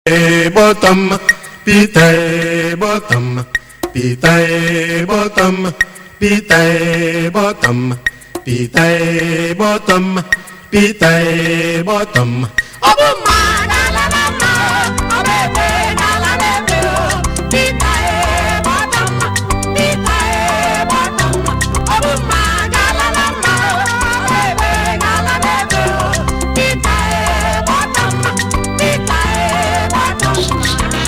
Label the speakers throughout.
Speaker 1: bottom, pita bottom, pita bottom, pita bottom, pita bottom, pita bottom.
Speaker 2: ọ bụ mma ga-alala mma ọ bụ ebe ga-alala ebe o pita ebe ọtọ mma pita ebe ọtọ mma ọ bụ mma ga-alala mma ọ bụ ebe ga-alala ebe o pita ebe ọtọ mma pita ebe ọtọ mma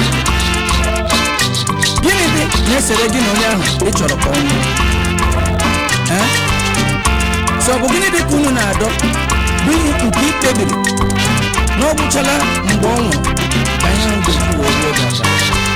Speaker 3: gịnị dị na-esere gị na onye ahụ ị chọrọ ka ọ nwụọ Eh? so ọ bụ gịnị dị ka unu na-adọ bụ ihe nke ikpebiri na ọ gwụchala mgbe ọ nwụrụ ka ihe ahụ ga-eji wee ruo gị aka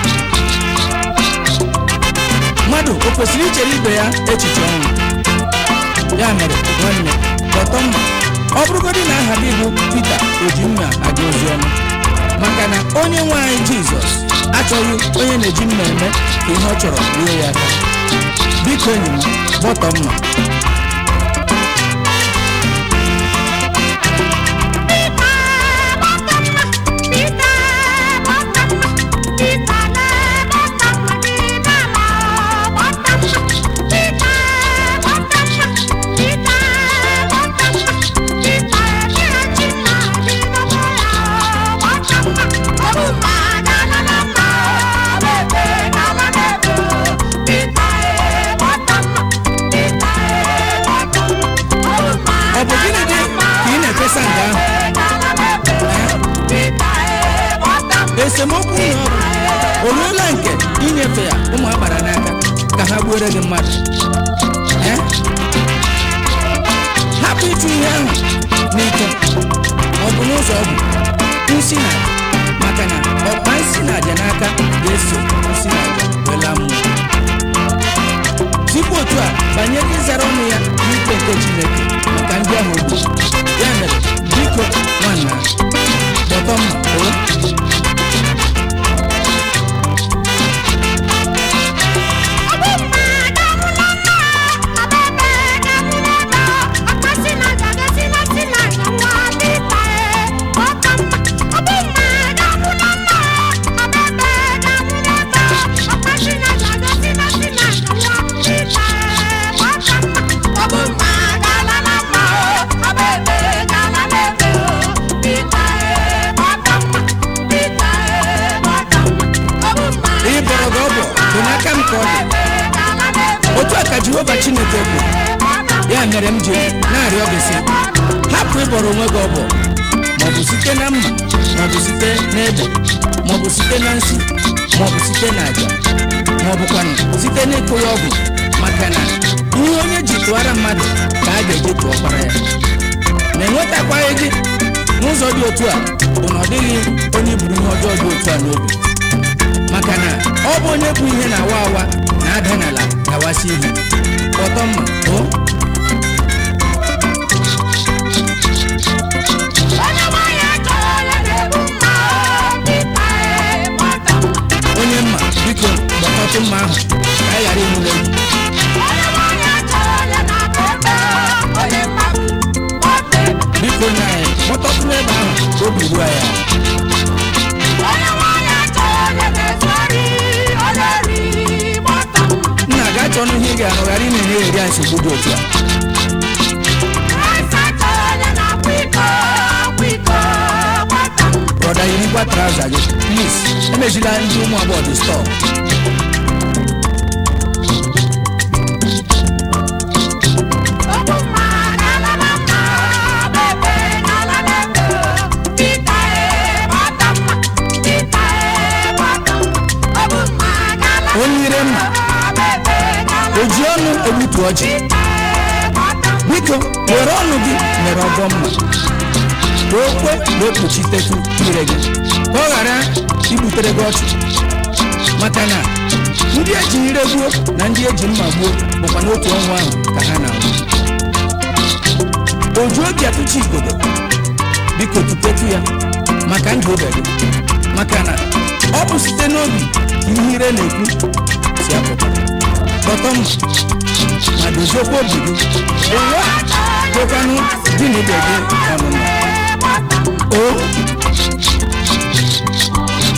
Speaker 3: mmadụ o kwesịrị ichere ibe ya echiche ọnwụ ya mere nwanne kpọtọ mma ọ bụrụgodị na aha gị bụ Pita oji mma aga ozi ọma maka na onye nwe anyị Jizọs achọghị onye na-eji mma eme ka ihe ọ chọrọ ruo ya aka biko enyi m gbọtọ mma ọ bụ gịnị dị ka ị na-efesa nga ahụ esemokwu ụlọ ọrụ o ruola nke inyefe ya ụmụ agbara n'aka ka ha gbuore gị mmadụ Eh? hapụ ịchụ ihe ahụ n'ike ọ bụ n'ụzọ ọ bụ nsi na maka na ọkpa nsi na aja n'aka ga-eso nsi na aja wela mmụọ tupu otu a banyere ịzara ọnụ ya n'ikpe nke chineke maka ndị ahụ ogbu ya mere biko nwanna kpọtọ mma o ị bọrọ gị ọbọ bụ n'aka m ka ọ dị otu a ka jehova chineke bụ ya mere m ji na-arịọ gị sị hapụ ịbọrọ onwe gị ọbọ maọbụ site na mma maọbụ site n'ede maọbụ site na nsị maọbụ site na aja maọbụkwanụ site n'ịkụ ya ọgwụ maka na ihe onye ji tụwara mmadụ ka a ga-eji tụọkwara ya na enwetakwaghị gị n'ụzọ dị otu a bụ na ọ dịghị onye buru ihe ọjọọ dị otu a n'obi maka na ọ bụ onye bụ ihe na-awa awa na-ada n'ala gawasị ihe kpọtọ mma o onye mma biko gbakọtụ mma ahụ ka anyị ghara ịnwụrụ egwu biko nye anyị kpọtọtụrụ ebe ahụ ka obi ruo ya nna ga achọ ọnụ ihe ị ga-arụ ghara ị na-enye eri anyị nsogbu dị otu a brọda yirikwa traụza gị plis emejila ndị ụmụ agbọghọ dị stọọ onye ire mma o ji ọnụ egbutu ọjị biko were ọnụ gị mere ọgọ mma ka o kwe na okpuchitetụ ire gị ka ọ ghara igbutere gị ọchụ maka na ndị eji ire gbuo na ndị eji mma gbuo bụkwa n'otu ọnwụ ahụ ka ha na-anwụ oju obi atụchi igodo biko tupetu ya maka ndụ obe gị maka na ọ bụ site n'obi ka ihe ire na-ekwu si apụta kpọtọ mma ma doziokwa obi gị ụwa kwekwanụ gị na ibe gị ọnụnụ o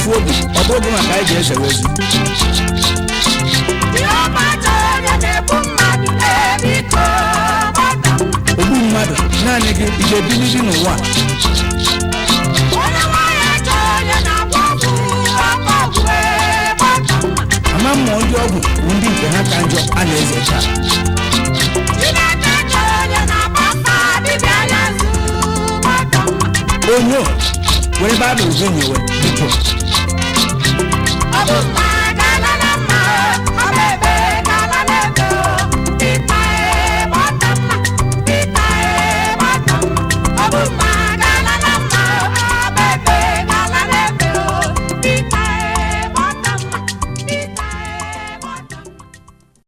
Speaker 3: ofu obi ọ bụ oge maka anyị ji ezewe ozi ogbu mmadụ naanị gị ị ga-ebiliri n'ụwa a? ama mmụọ ndị ọgwụ bụ ndị nke ha ka njọ a na-eze taa onyo were baịbụl gị nyewe biko
Speaker 2: Ọ bụ mma